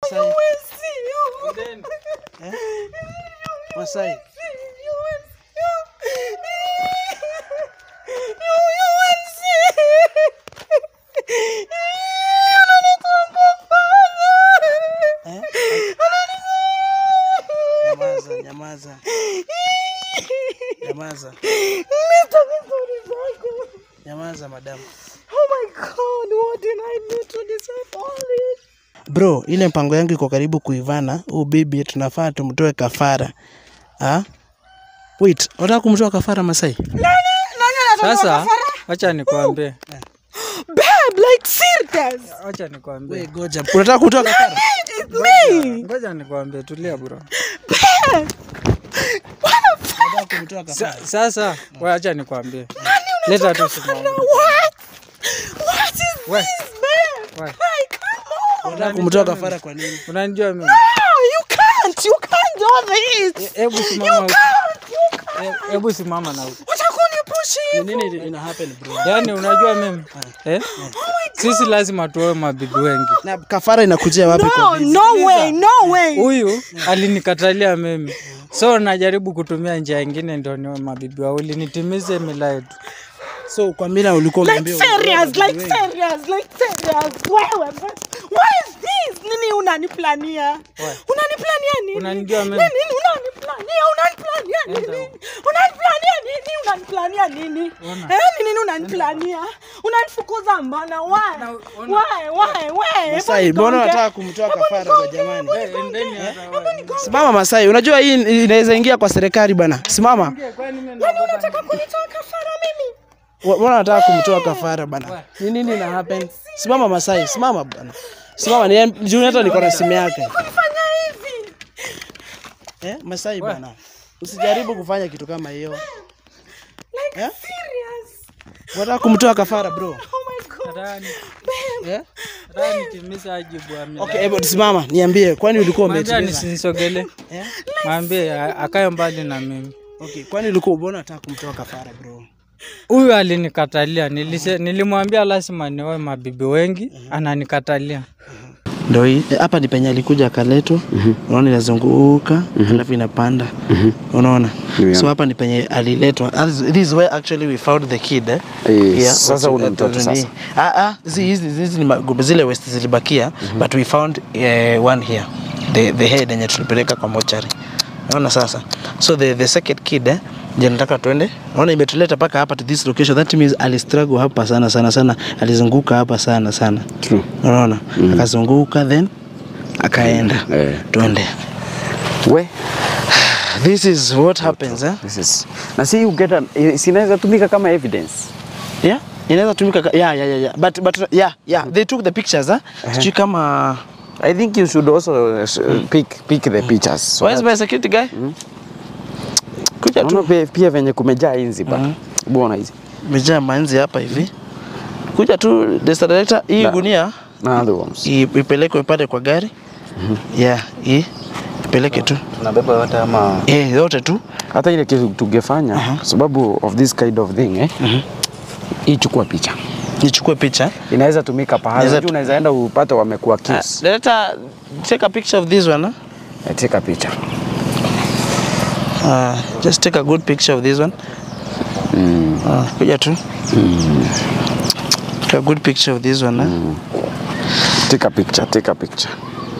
Masai. Eh? Nyamaza, nyamaza. Nyamaza. Nyamaza madamu. Bro, ile mpango yangu iko karibu kuivana. Huu bibi tunafaa tumtoe kafara. Ah? Wait, unataka kumtoa kafara Masai? Sasa wacha nikwambie, Babe, like serious. wacha nikwambie, Wewe goja. Unataka kutoa kafara? It's me. ngoja nikwambie, tulia bro. Unataka kumtoa kafara? Sa, sasa wewe acha nikwambie, leta tu simu. What? What is We, this, babe? we, Like, come on. Unataka kumtoa kafara kwa nini? unanijua mimi? No, you can't. You can't do this. Hebu You simama huko. can't. You can't. He- Hebu simama na huko. Utakunipushi Ni hivi. nini ina happen bro? Yaani unajua mimi eh? Sisi lazima tuoe mabibi wengi. Na kafara inakujia wapi No, kwa bibi? no way, no way. Huyu alinikatalia mimi, so najaribu kutumia njia ingine ndio niwe mabibi wawili nitimize mila yetu. So kwa mila ulikuwa Like umeambiwa serious, utoe like bibi wengi. serious, like serious. Wewe, but what is this? Nini unaniplania? Unaniplania nini? Unanijua mimi? Nini unaniplania? Unaniplania nini? Unaniplania nini? Unaniplania nini? Ona. Eh, ni nini unaniplania? Unanifukuza mbona? Why? ona. Why? Why? Why? Masai, Hebu mbona nigonge. unataka kumtoa Hebu kafara kwa nigonge, jamani? hebu Eh, nigonge. endeni hata Hebu wewe. nigonge. Simama Masai, unajua hii inaweza ingia kwa serikali bana. Simama. Kwani mimi Kwani unataka kunitoa kafara mimi? Wa- Mbona unataka kumtoa kafara bana? Ni nini ina happen? Simama Masai, simama bana. Simama ni juu hata niko na simu yake. Kunifanya hivi? Eh, Masai bana. Usijaribu kufanya kitu kama hiyo. Like Eh? serious? Unataka kumtoa kafara bro. Oh my god. Nataka ni- Eh? nataka nitimize wajibu wa mila. Okay, hebu simama, niambie kwani ulikuwa Mwambie umetimiza? nisinisogele. Eh? Mwambie a- akae mbali na mimi. Okay, kwani ulikuwa mbona unataka kumtoa kafara bro? Huyu alinikatalia, nilise, nilimwambia lazima nioe mabibi wengi, ananikatalia. Ndio hii hapa ni penye alikuja akaletwa. Unaona inazunguka alafu inapanda. Unaona? So hapa ni penye aliletwa. This is where actually we found the kid. Eh? Eh, Yeah, sasa what's- ule mtoto uh, sasa. Ah ah, hizi hizi hizi ni ma- zile west zilibakia but we found uh, one here. The the head yenye tulipeleka kwa mochari. Unaona sasa. So the the second kid eh je nataka tuende. Unaona imetuleta paka hapa to this location. That means alistruggle hapa sana sana sana. Alizunguka hapa sana sana. True. Unaona? Akazunguka then akaenda. Eh. Tuende. We, This is what happens eh? this is na si you get an, eh, sinaweza tumika kama evidence. Yeah. Inaweza tumika ka- yeah, yeah, yeah, yeah. But but yeah, yeah. They took the pictures eh? Sijui kama I think you should also uh, pick pick the pictures. So Where's my security guy? Kuja Unaona tu. pia, pia venye kumejaa inzi ba. Bwana hizi. Mejaa manzi hapa hivi. Kuja tu Mr. Director, hii Na- gunia Na other ones. i- ipelekwe pale kwa gari. Yeah, hii ipeleke tu. Tunabeba yote ama Eh, yote tu. hata ile kitu tungefanya kwa sababu of this kind of thing eh. Hii chukua picha. Nichukue picha. Inaweza tumika pahali. Inaweza Unajua unaweza enda upate wamekuwa Uh, kiss. director, take a picture of this one. Huh? Eh, Take picha. Uh, just take a good picture of this one. Uh, kuja tu. Take a good picture of this one. Huh? Take a picture, take a picture.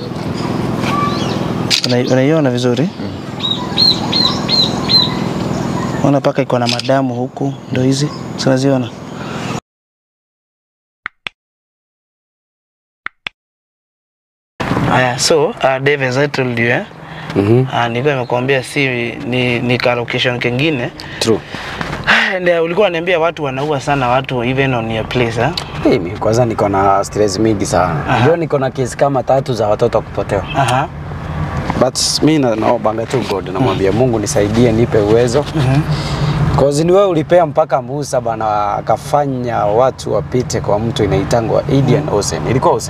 Una- Unaiona vizuri? Ona paka iko na madamu huku, ndo hizi Si unaziona? Aya, so uh, Dave as I told you eh? Mhm. Uh, nilikuwa nimekuambia si ni, ni ka location kengine True. and uh, ulikuwa unaniambia watu wanaua sana watu even on your place eh? Mimi kwanza niko na stress mingi sana. Unajua niko na kesi kama tatu za watoto kupotea. Aha. But mi na- naombanga tu God namwambia Mungu nisaidie nipe uwezo. Cause ni wewe ulipea mpaka Musa bana akafanya watu wapite kwa mtu inaitangwa Indian Ocean. Ilikuwa Ocean.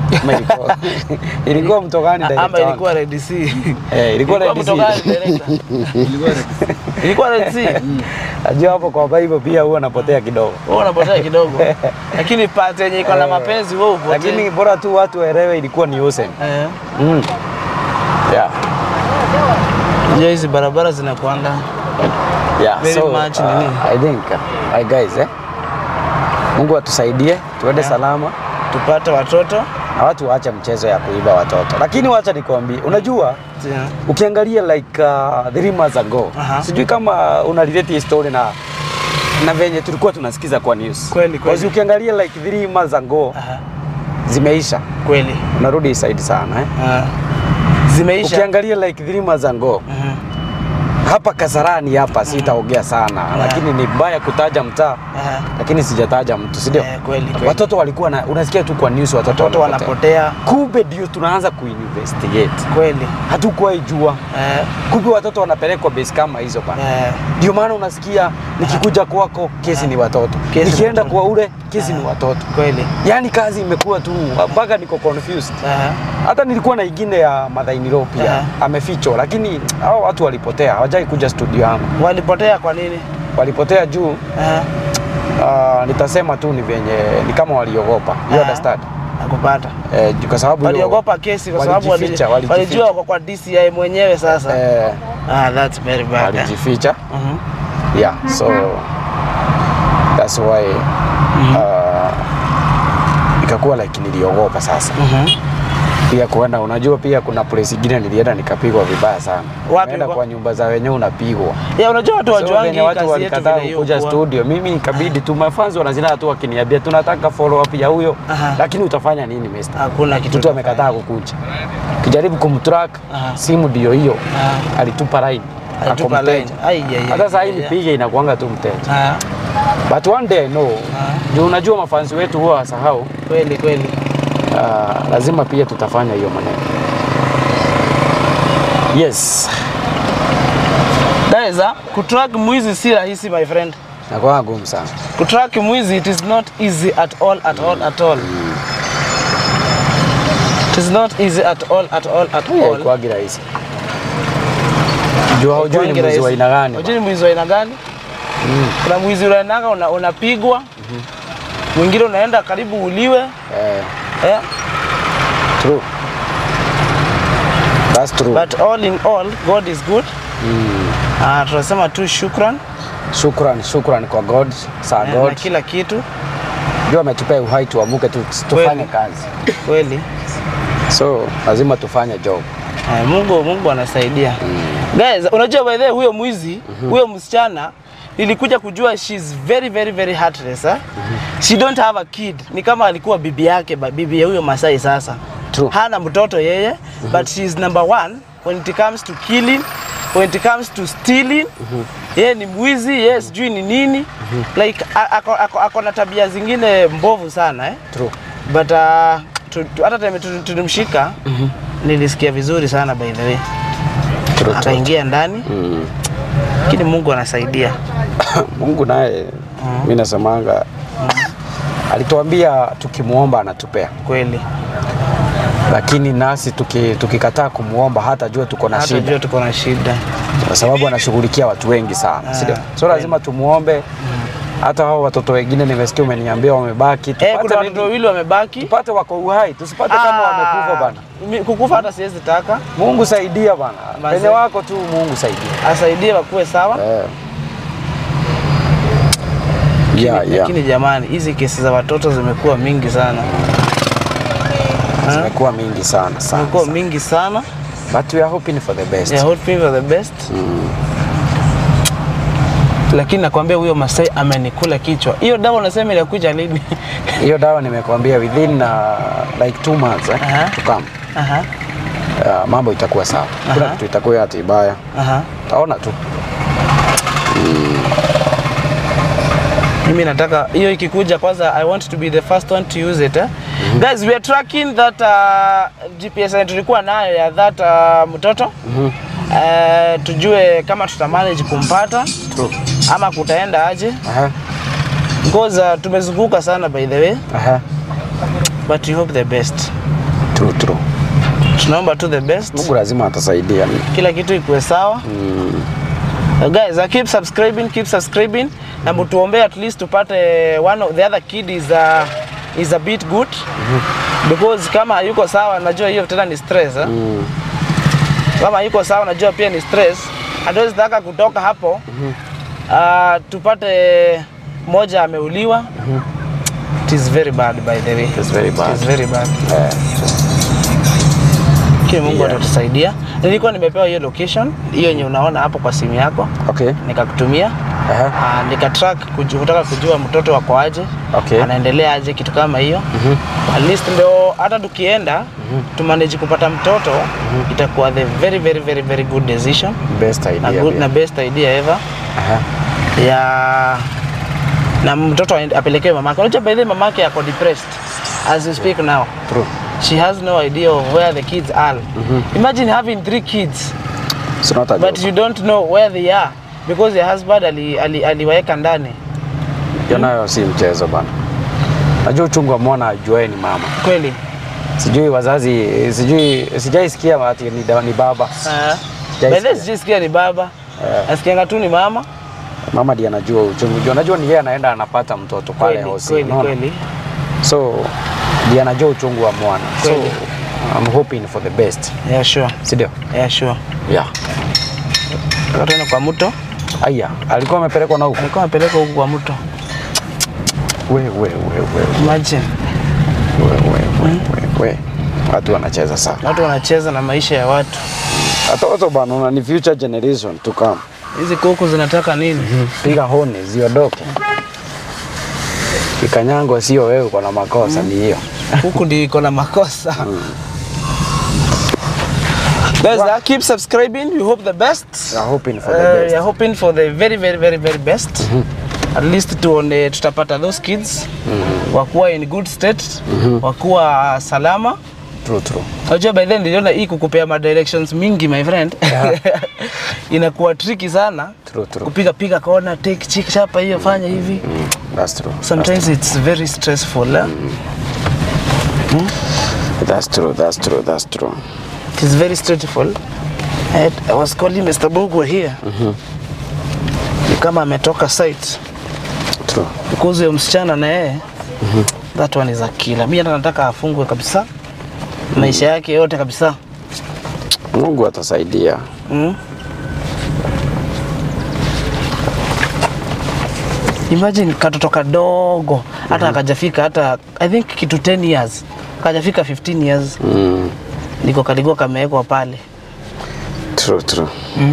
Ama ilikuwa ilikuwa mto gani director ama wangu? ilikuwa Red Sea Eh, ilikuwa Red mto Sea. gani director ilikuwa Red Sea Najua hapo kwa Bible pia huwa napotea kidogo. wewe unapotea kidogo lakini part yenye iko na mapenzi wewe upotea Lakini bora tu watu waelewe ilikuwa ni Ocean. eh Mm. Yeah. je hizi barabara zinakuanga Yeah. Very so, much uh, nini? I think uh, I guys eh. Mungu atusaidie tuende salama tupate watoto na watu waache mchezo ya kuiba watoto. Lakini wacha nikwambie, unajua Yeah. ukiangalia like uh, three months ago Aha. sijui kama una relate hii story na na venye tulikuwa tunasikiza kwa news. Kweli, kweli. Because ukiangalia like three months ago Aha. zimeisha, kweli unarudi hii side sana eh. Ah. zimeisha Ukiangalia like three months ago Mhm. hapa Kasarani hapa sitaongea sana lakini ni mbaya kutaja mtaa Aha. lakini sijataja mtu, si ndio? Eh, kweli, kweli. Watoto walikuwa na, unasikia tu kwa news watoto, watoto wanapotea Kumbe ndio tunaanza kuinvestigate, kweli hatukuwahi jua. eh, Kumbe watoto wanapelekwa base kama hizo bana. eh, Ndio maana unasikia nikikuja kwako kesi ni watoto, Kesi ni nikienda watoto. kwa ule kesi ni watoto. kweli Yaani kazi imekuwa tu mpaka niko confused. Aha. Hata nilikuwa na ingine ya Madhainiro pia Aha. amefichwa, lakini hao watu walipotea, hawajai kuja studio yangu, walipotea kwa nini walipotea juu Aha. Uh, nitasema tu ni venye ni kama waliogopa you Ah. understand nakupata eh, juu kwa sababu hiyo- waliogopa kesi kwa sababu wali- walijificha, walijificha. walijua wako kwa DCI mwenyewe sasa eh, ah, that's very bad eh. walijificha Mhm. yeah so that's why uh, ikakuwa like niliogopa sasa Mhm. pia kuenda unajua pia kuna place ingine nilienda nikapigwa vibaya sana Wapi Unaenda kwa- kwa nyumba za wenyewe unapigwa ya unajua watu So, wajuangi venye watu kazi yetu walikataa vile kuja hiyo studio, mimi nikabidi tu mafanzi wanazina tu wakiniambia tunataka follow up ya huyo, Aha. lakini utafanya nini mister? Hakuna kitu Mtu utafanya. amekataa kukuja. Kijaribu kumtrack Aha. simu ndio hiyo, Aha. alitupa line. Alitupa Ako line. mteja. Ai, ai, ai, Hata saa hii ai, ai. nipige inakuanga tu mteja. Ah, But one day no. Juu unajua mafanzi wetu huwa wasahau, kweli kweli uh, lazima pia tutafanya hiyo maneno. Yes. guys ah, kutrack mwizi si rahisi my friend Nakuwa ngumu sana. kutrack mwizi it is not easy at all at all at all it is not easy at all at all at all Haikuwagi rahisi. Juu haujui ni Haikuwangi mwizi wa rahisi. aina gani. Hujui ni mwizi wa aina gani kuna mwizi unaendanga una, unapigwa mwingine unaenda karibu uliwe Eh, eh? true. That's true. but all in all god is good Ah, tunasema tu shukran Shukran, shukran kwa God, sa eh, na God. kila kitu Ndio ametupea uhai tuamuke tu, tufanye kazi. kweli So lazima tufanye job. Eh, Mungu Mungu anasaidia. Guys, unajua by the way huyo mwizi, huyo msichana nilikuja kujua she's very very very heartless eh? She don't have a kid. Ni kama alikuwa bibi yake, ba- bibi ya huyo Masai sasa. True. Hana mtoto yeye, but she's number one when it comes to killing, when it comes to stealing. Yeye ni mwizi, yeye sijui ni nini. Like a- ako, ako, ako na tabia zingine mbovu sana eh? True. but uh, tu- tu- hata time tu- tulimshika nilisikia vizuri sana by the way True, true. akaingia ndani Mm. lakini mungu anasaidia Mungu naye mimi nasemanga alituambia tukimuomba anatupea, kweli lakini nasi tuki- tukikataa kumuomba hata jua tuko na hata shida, jua tuko na shida kwa sababu anashughulikia watu wengi sana, si ndio? So lazima tumuombe. Hata hao watoto wengine nimesikia umeniambia wamebaki, eh, tupate kuna nini? watoto wawili wamebaki tupate wako uhai, tusipate kama wamekufa bana. mi- kukufa hata siwezi taka Mungu saidia bana, Mazee. penye wako tu Mungu saidia. asaidie wakuwe sawa Eh. Yeah, yeah. lakini jamani hizi kesi za watoto zimekuwa mingi sana Zimekuwa mingi sana sana. zimekuwa sana. mingi sana But we are hoping for the best. yeah, hoping for the best lakini nakwambia huyo Masai amenikula kichwa hiyo dawa unasema inakuja lini Hiyo dawa nimekwambia within uh, like two months eh, Aha. to come. Aha, Uh, mambo itakuwa sawa. Kuna Aha. kitu itakuwa ati baya. aha. Taona tu. mimi nataka hiyo ikikuja kwanza i want to be the first one to use it eh? guys we are tracking that uh, gps yenye tulikuwa nayo ya that uh, mtoto uh, tujue kama tutamanage kumpata True. ama kutaenda aje Aha. because uh, tumezunguka sana by the way Aha. but we hope the best True, true. Tunaomba tu the best. Mungu lazima atasaidia. kila kitu ikuwe sawa Uh, guys uh, keep subscribing keep subscribing na mtuombee at least tupate one of the other kid is a, is a bit good because kama hayuko sawa najua hiyo tena ni stress eh? kama hayuko sawa najua pia ni stress hatuwezi taka kutoka hapo uh, tupate moja ameuliwa it is very bad by the way It's very bad. it is very bad Eh, Kile Mungu Yeah. atatusaidia. Nilikuwa nimepewa hiyo location hiyo yenye unaona hapo kwa simu yako, okay. nikakutumia Aha. uh, nika track kuju, kutaka kujua mtoto wako aje Okay. anaendelea aje, kitu kama hiyo at least ndio hata tukienda tumanage kupata mtoto itakuwa the very very very very good decision Best na, idea. good, pia. na best idea ever Aha. ya na mtoto aende- apelekewe mamake. Unajua by the way mamake ako depressed as you speak now. True. She has no idea of where the kids are. Imagine having three kids It's not a but joke. you don't know where they are because your husband ali, ali, aliwaeka ndani. Hiyo nayo si mchezo bana. Najua uchungu wa mwana ajuae ni mama. Kweli. Sijui wazazi, sijui sijaisikia ati ni, da- ni baba. Uh, Sijaisikia. by the way sijisikia ni baba. Nasikianga tu ni mama. Mama ndiye anajua uchungu. Juu anajua ni yeye anaenda anapata mtoto pale Kweli, hosi. kweli, unaona? kweli. So ndiye anajua uchungu wa mwana. So Kweli. I'm hoping for the best. Yeah, sure. Si ndio? Yeah, sure. Yeah. Tuende kwa mto. Aya, alikuwa amepelekwa na huko. Alikuwa amepeleka huku kwa mto. We we we we Imagine. we we we we we. Watu wanacheza sana. Watu wanacheza na maisha ya watu. Watoto bana, una ni future generation to come. Hizi kuku zinataka nini? Piga honi ziondoke. Kikanyango sio wewe uko na makosa, ni hiyo. huku ndio iko na makosa Guys, uh, keep subscribing. We hope the best. We are hoping for Uh, the we best. are hoping for the very very very very best. At least tuone tutapata those kids wakuwa in good state, wakuwa salama. True true. Unajua by then niliona hii kukupea ma directions mingi my friend. Inakuwa tricky sana. True true. Kupiga piga kona, take chick chapa hiyo fanya hivi. That's true. Sometimes it's very stressful. Eh? That's true. That's true. That's true. It is very stressful. I, I was calling Mr. Bogwa here. Ni kama ametoka site. True. Because huyo msichana na yeye that one is a killer. Mimi hata nataka afungwe kabisa. Maisha yake yote kabisa. Mungu atasaidia. Mm. Imagine katoto kadogo hata akajafika hata I think kitu 10 years. Akajafika 15 years. Mm. Niko kalikuwa kamewekwa pale. True true.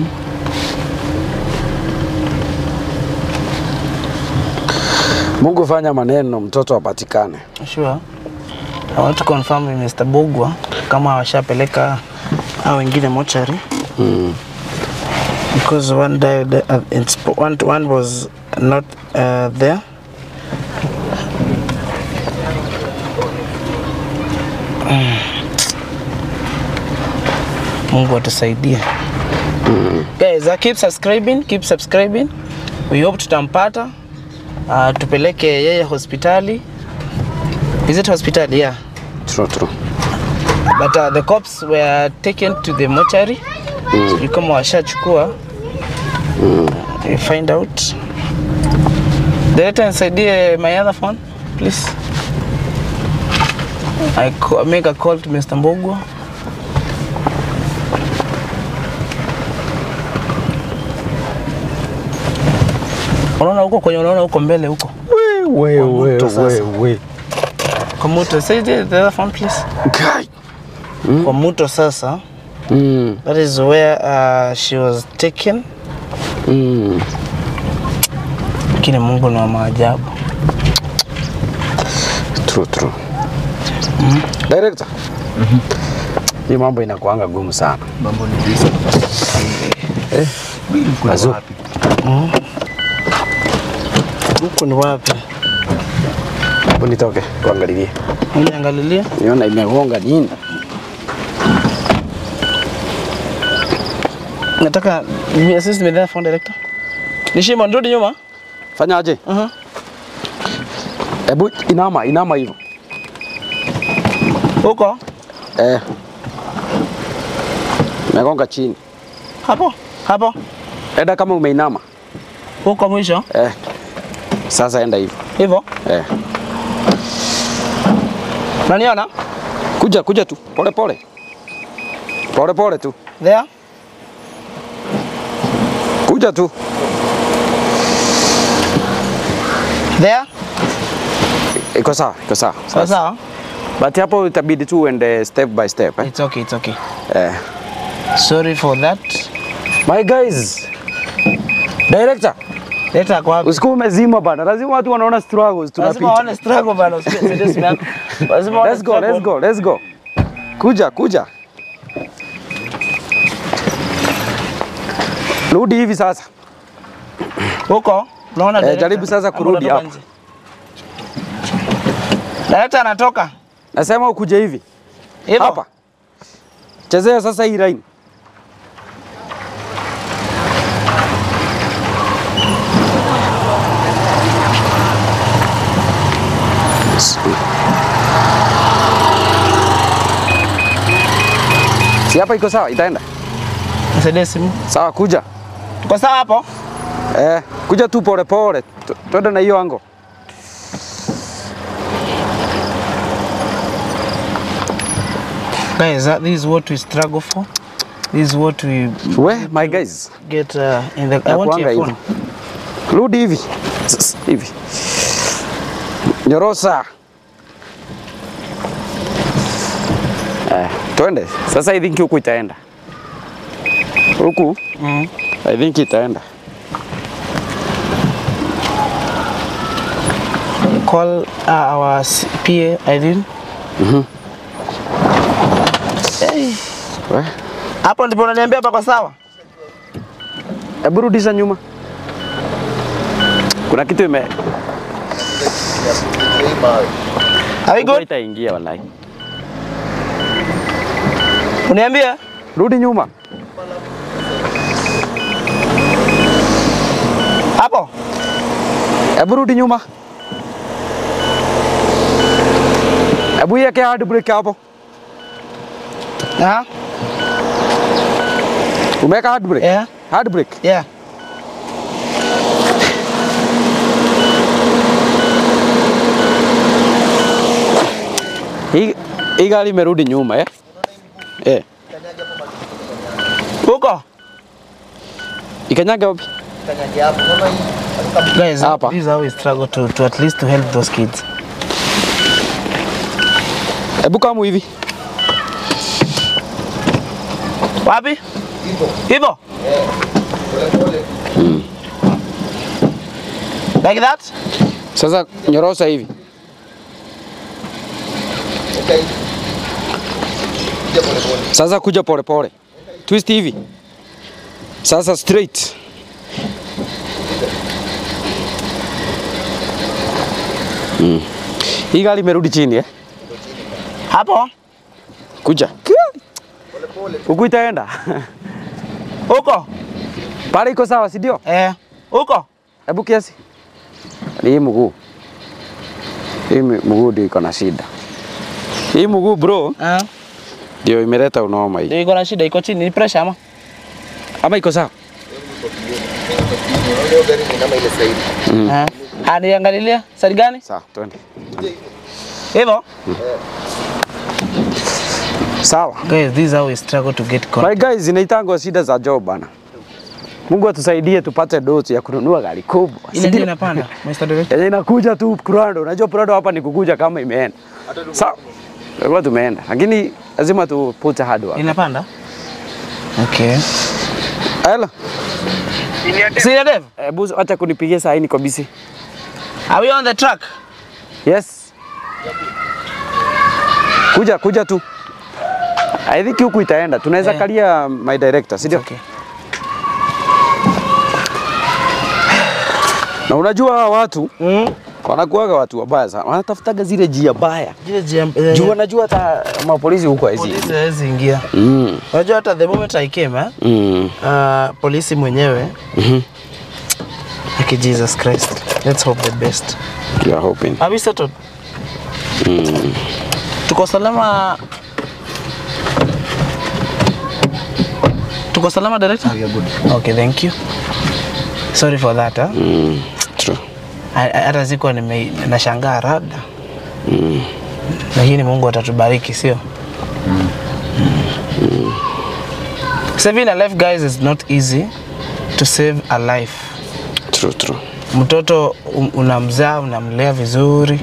Mungu fanya maneno mtoto apatikane. Sure. I want to confirm with Mr. Bogwa kama washapeleka hao wengine mochari Mm. because one died uh, in sp- one, one was not uh, there. Mm. Mungu atusaidie. Guys, uh, keep subscribing, keep subscribing. We hope tutampata. Uh, tupeleke yeye hospitali. Is it hospital? Yeah. True true. But uh, the cops were taken to the mortuary. Mm. kama washachukua. We find out. Director nisaidie my other phone, please. I co- make a call to Mr. Mbogwa. Unaona huko kwenye unaona huko mbele huko. We Kwa moto we sasa. we. Kwa moto. Say the the other phone please. Guy. Kwa moto sasa. Mm. That is where uh, she was taken. Mm. Lakini Mungu ni wa maajabu. True true. Director. Hii mambo inakuanga gumu sana. Mambo ni visa. Eh. Mazu. Huku ni wapi? Hebu nitoke kuangalilie. Uniangalilie. Niona imegonga nini? Nataka ni assist me there phone director. Nishima nirudi nyuma. Fanya aje? Uh-huh. Hebu inama, inama hivyo. Huko? Eh. Megonga chini. Hapo. Hapo. Enda kama umeinama. Huko mwisho. Eh. Sasa enda hivyo. Hivyo. Eh. Unaniona? Kuja kuja tu. Pole pole. Pole pole tu. There. Kuja tu. There. Iko sawa, iko sawa. Sawa sawa. But hapo itabidi tu uende step by step eh. It's okay, it's okay. Eh. Sorry for that. My guys. Director, Leta kwa wapi? usiku umezima bana. Lazima watu wanaona struggles Lazima tunapita. waone struggle bana, usikie simu yako. Lazima waone Let's go, let's struggle. go, let's go. Kuja, kuja. Rudi hivi sasa. Huko unaona Eh, director? jaribu sasa Ama kurudi unatoka hapo. nje? Director anatoka. Nasema ukuje hivi. Hivyo? Hapa. Chezea sasa hii line. Si hapa iko sawa, itaenda. Nisaidie simu. Sawa, kuja. Tuko sawa hapo? Eh, kuja tu pole pole. Tu- Twende na hiyo ango. Guys, that, this is what we struggle for. This is what we We, my guys. get uh, in the I want Nakuanga your hivi. phone. Rudi hivi. Sasa, Hivi. Nyorosa. Eh, twende. Sasa I think huku itaenda. Huku Mm. I think itaenda. Call uh, our s- PA Irene. Hey, We, hapo ndipo unaniambia hapa kwa sawa? hebu rudisha nyuma. Kuna kitu ime Are we huku good? itaingia wallahi. Uniambia? Rudi nyuma. Hapo? Hebu rudi nyuma. Hebu iweke hard brake hapo. Aha. Umeweka hard brake? Yeah. Hard brake. Yeah. Hii hii gari imerudi nyuma eh? Eh. Huko? Ikanyage wapi? Guys, Hapa. this is how we struggle to, to at least to help those kids. Hebu kamu hivi. Wapi? Hivyo? Like that? Sasa nyorosa hivi. Sasa kuja pole pole. Twist hivi. Sasa straight. Mm. Hii gari imerudi chini eh? Hapo? Kuja. Huku itaenda. Huko? Pale iko sawa, si ndio? Eh. Huko? Hebu kiasi. Ni hii mguu. Hii mi- mguu ndio iko na shida. Hii mguu bro Ah. ndio imeleta unaoma hii. Ndio iko na shida, iko chini, ni pressure ama? Ama iko sawa? Ah. Ah, niangalilia. Sari gani? Sawa, twende. Hivyo? Sawa. Guys, this is how we struggle to get caught. My guys, inaitangwa shida za job bana. Mungu atusaidie tupate dosi ya kununua gari kubwa. Ile Si ndio ndio? inapanda. Mr. Director. Yenye inakuja tu Prado. Unajua Prado hapa ni kukuja kama imeenda. Sawa. Tulikuwa tumeenda. Lakini lazima tu put hard work. Inapanda? Okay. Hello. Senior Dev, Hebu acha kunipigia saa hii niko busy. are we on the track? Yes. Kuja kuja tu. I think huku itaenda. Tunaweza Eh. kalia my director, si ndio? Okay. Na unajua hawa watu Mm. wanakuwaga watu wabaya sana. Wanatafutaga zile njia baya. Jile jam, eh, Juu wanajua hata mapolisi huko hizi. polisi hawezi ingia. Mm. Unajua hata the moment I came, eh, Mm. uh, polisi mwenyewe Mhm. Aki Jesus Christ. Let's hope the best. You are hoping. Are we settled? Tuko salama Tuko salama director? We are good. Okay, thank you. Sorry for that. Huh? Mm, true. Ha- ha- Hata sikuwa nime nashangaa labda. Lakini Mungu atatubariki, sio? Mm. Saving a life guys is not easy to save a life. True, true. Mtoto um- unamzaa, unamlea vizuri,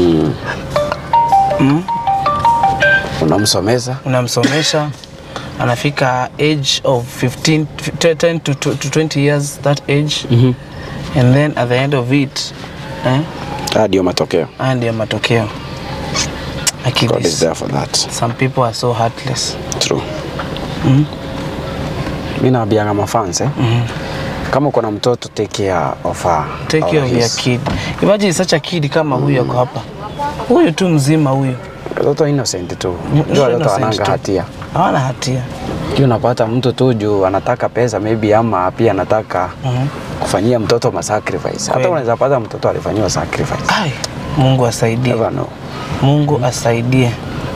Mm. Unamsomeza unamsomesha anafika age of 15 to 10 to, to, to 20 years that age and then at the end of it eh, haya ndio matokeo. haya ndio matokeo Lakini God is there for that. some people are so heartless True. Mimi naambianga mafans eh. Kama uko na mtoto take care of her. take or care of your his. kid imagine such a kid kama huyu ako hapa huyu tu mzima huyu Watoto innocent tu. Mm, Ndio watoto innocent wananga tu. hatia. hawana hatia Hiyo unapata mtu tu juu anataka pesa maybe ama pia anataka kufanyia mtoto ma sacrifice. Hata Kweli. unaweza pata mtoto alifanyiwa sacrifice. Ai, Mungu asaidie Never know. Mungu asaidie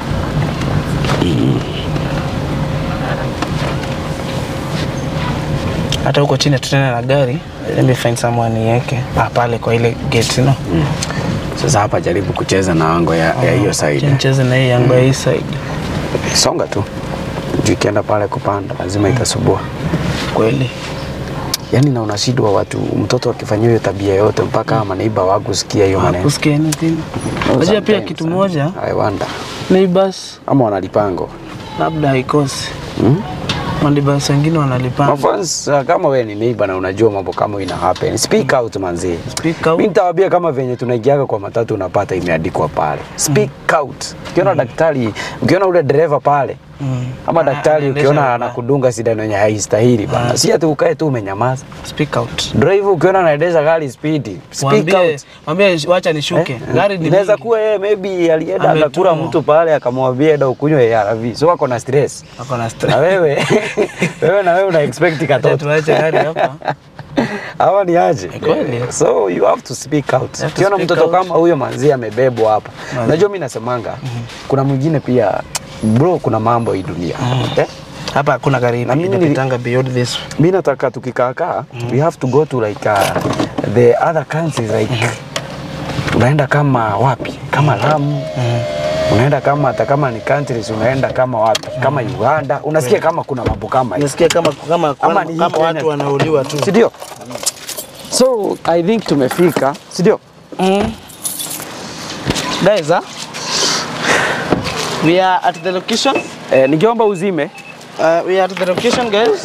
hata huko chini tutena na gari let me find someone niweke ah, pale kwa ile gate no Sasa hapa jaribu kucheza na ango ya ya hiyo side. nicheze na hii yangu ya hii side Songa tu. Juu ikienda pale kupanda lazima itasubua. kweli Yaani na unashindwa watu mtoto akifanyiwa hiyo tabia yote mpaka ama neighbor wakusikia hiyo maneno. kusikia anything unajua pia Sometimes, kitu eh, moja I wonder. neighbors Ama wanalipango. labda haikosi Hmm? maneighbors wengine wanalipanga Mafans, uh, kama wewe ni neighbor na unajua mambo kama ina happen, speak out manzi. Speak out. Mimi nitawaambia kama venye tunaingiaga kwa matatu unapata imeandikwa pale. Speak out. Ukiona daktari, ukiona ule dereva pale. Mm. Ama Ana- daktari anaendesha ukiona vibaya. anakudunga sindano yenye haistahili bana. Si ati ukae tu umenyamaza. speak out Driver ukiona anaendesha gari speed, speak Mwambie, out. mwambie wacha nishuke. Eh, Gari ni inaweza mingi. kuwa yeye maybe alienda Ametumwa. akakura mtu pale akamwambia enda ukunywe ARV. So ako na stress. Ako na Na stress. wewe wewe na wewe una expect Acha katoto. tuache gari hapa. Hawa ni aje? Kweli. So you have to speak out. have to Ukiona speak mtoto out. kama huyo manzi amebebwa hapa. Manzi. Unajua mimi nasemanga kuna mwingine pia bro, kuna mambo hii dunia. Eh? Hapa hakuna gari Na mimi nili- inapitanga beyond this. Mimi nataka tukikaakaa we have to go to like uh, the other countries like unaenda kama wapi? Kama Lamu. Unaenda kama hata kama ni countries unaenda kama wapi? Kama Uganda. Unasikia kama kuna mambo kama hiyo. Nasikia kama kama Ama kama, ni hii kama Kenya. watu wanauliwa tu. Si ndio? So I think tumefika, si ndio? Mm. Guys, huh? We are at the location. Eh, ningeomba uzime Uh, we are at the location, guys.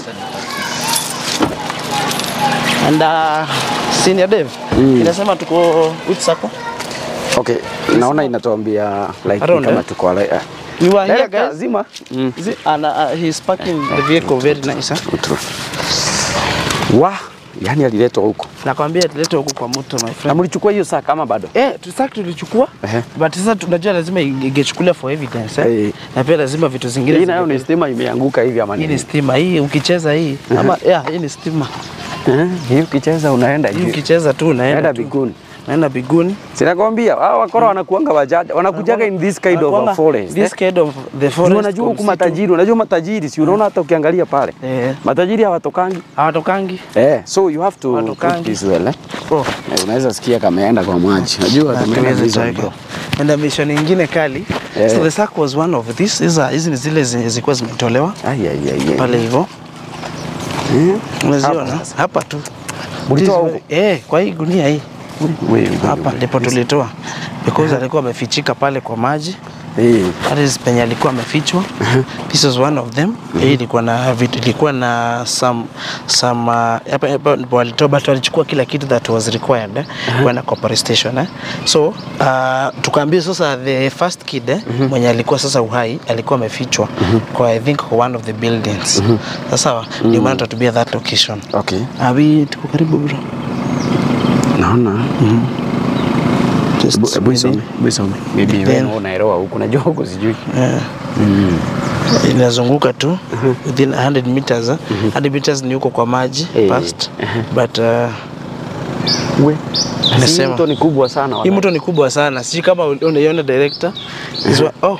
And uh, senior Dave. Mm. Inasema tuko which circle? Okay, naona inatuambia like Around, kama eh? tuko like, uh, We were here, Director, guys. zima. Mm. Is it? And uh, he's parking the vehicle very nice. Huh? True. Wa, yani aliletwa huko. Nakwambia tulete huku kwa moto my Na friend. mlichukua hiyo saa kama bado? Eh, tusak tulichukua Ehe. but sasa tunajua lazima ingechukuliwa for evidence eh? Eh. na pia lazima vitu zingine Hii nayo ni zinge- stima imeanguka hivi ama hii ni nini? stima hii ukicheza hii ama yeah, hii ni stima Eh, Hii ukicheza unaenda hii juu. ukicheza tu unaenda Unaenda tu. biguni. unaenda biguni Sinakwambia hao wakora wanakuanga wajaja, wanakujaga in this kind of Wanakuanga a forest. this eh. kind of the Juu forest Unajua huku msitu. matajiri, unajua matajiri, si unaona hata ukiangalia pale. eh Matajiri hawatokangi. hawatokangi Eh, so you have to put Hawatokangi. this well, eh. oh Eh, Unaweza sikia kameenda kwa maji. Najua tumeenda tuweze hizo tuweke. bro. and the mission nyingine kali Eh. so the sack was one of this hizi hizi ni zile zenye zilikuwa zimetolewa Ai ai ai. ai. pale hivyo Eh. unaziona Hapa sasa. hapa tu Mulitoa This- huko? eh kwa hii gunia hii Wewe, hapa ndipo tulitoa because alikuwa amefichika pale kwa maji Eh. that is penye alikuwa amefichwa this was one of them hii ilikuwa na vitu ilikuwa na some some uh, hapa hapa ndipo walitoa but walichukua kila kitu that was required eh, kwenda kwa police station eh. so uh, tukaambia sasa the first kid eh, mwenye alikuwa sasa uhai alikuwa amefichwa kwa I think kwa one of the buildings sasa ndio maana tutatubia that location Okay. abi tuko karibu bro Naona. Just Hebu- Hebu isome. maybe. Hebu isome. Maybe Then- wewe unaelewa huku. Najua huku sijui. Yeah. inazunguka tu within 100 meters eh. 100 meters ni huko kwa maji Eh. past but uh, We. Si Nasema. mto ni kubwa sana. hii wala. mto ni kubwa sana sijui kama unaiona director Is wa- oh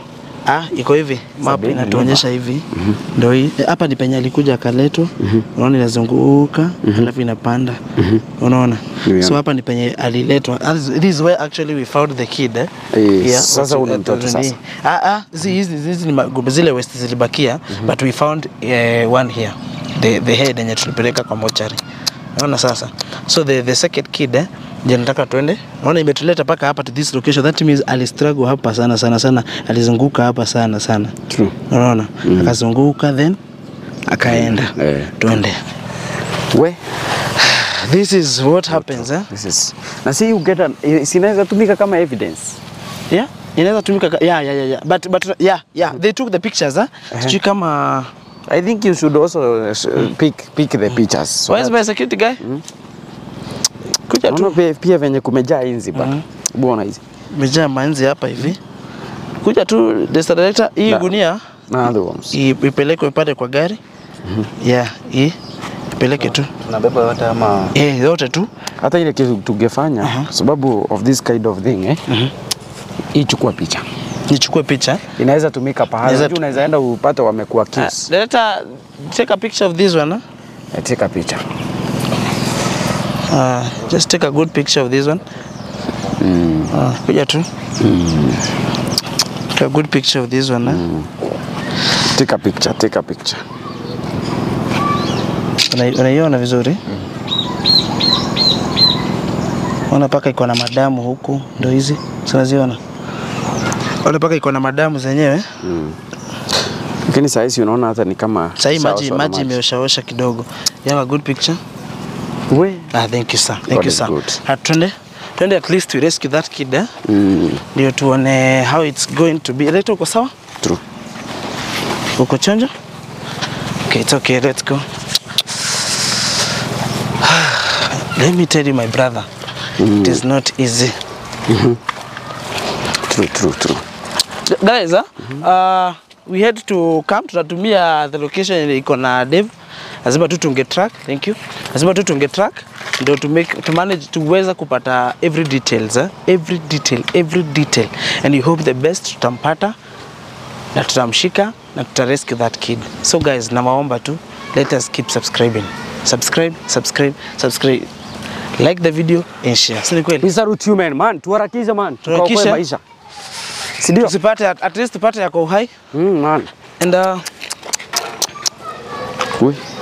Ah, iko hivi map Sabini inatuonyesha hivi ndio hii Eh, hapa ni penye alikuja akaletwa unaona inazunguka alafu inapanda unaona Yeah. so hapa ni penye aliletwa As- this is where actually we found the kid eh? Eh, sasa watu- huyu ni mtoto watu- sasa. ah ah hizi hizi hizi ni magombe zile west zilibakia but we found uh, one here the the head yenye tulipeleka kwa mochari unaona sasa so the the second kid eh je nataka tuende unaona imetuleta paka hapa to this location that means alistruggle hapa sana sana sana alizunguka hapa sana sana True. unaona akazunguka then akaenda Eh. tuende We, this is what happens eh this is na si you get an, eh, sinaweza tumika kama evidence. yeah inaweza tumika ka- yeah, yeah, yeah, yeah. but but yeah yeah they took the pictures eh sijui kama I think you should also uh, pick pick the pictures. So where is my security guy kuja tu Unaona pia, pia venye kumejaa inzi ba. Bwana hizi. imejaa manzi hapa hivi kuja tu Mr. director hii Na- gunia Na other ones. i- ipelekwe pale kwa gari yeah hii ipeleke tu Tunabeba yote ama eh yote tu hata ile kitu tungefanya sababu of this kind of thing eh. Hii chukua picha. nichukue picha Inaweza tumika pahali. Inaweza- Unajua unaweza enda upate wamekuwa uh, kiss. director take a picture of this one huh? Eh, Take picha. uh, just take a good picture of this one uh, kuja tu take a good picture of this one huh? Take a picture, take a picture. Una- unaiona vizuri ona paka iko na madamu huku ndo hizi sinaziona ona paka iko na madamu zenyewe Lakini saa hizi unaona hata ni kama sahii sawa maji sawa na maji imeoshaosha kidogo you have a good picture We. ah, thank you sir thank God you is sir good. Ah, twende twende at least we rescue that kid eh? Mm, ndio tuone how it's going to be leta uko sawa true. uko chonjo okay it's okay let's go let me tell you my brother it is not easy True, true, true. guys uh, uh, we had to come tunatumia the location yenye iko na Dave lazima tu tunge track thank you lazima tu tunge track ndio to make to manage tuweza kupata every details eh? every detail every detail and we hope the best tutampata na tutamshika na tutarescue that kid so guys nawaomba tu let us keep subscribing subscribe subscribe subscribe like the video and share si ni kweli We salute you man, man. Tuharakishe man. Tuharakishe. Tukaokoe maisha. Si ndio? tusipate at, at least tupate yako uhai Mm, man. and uh, We.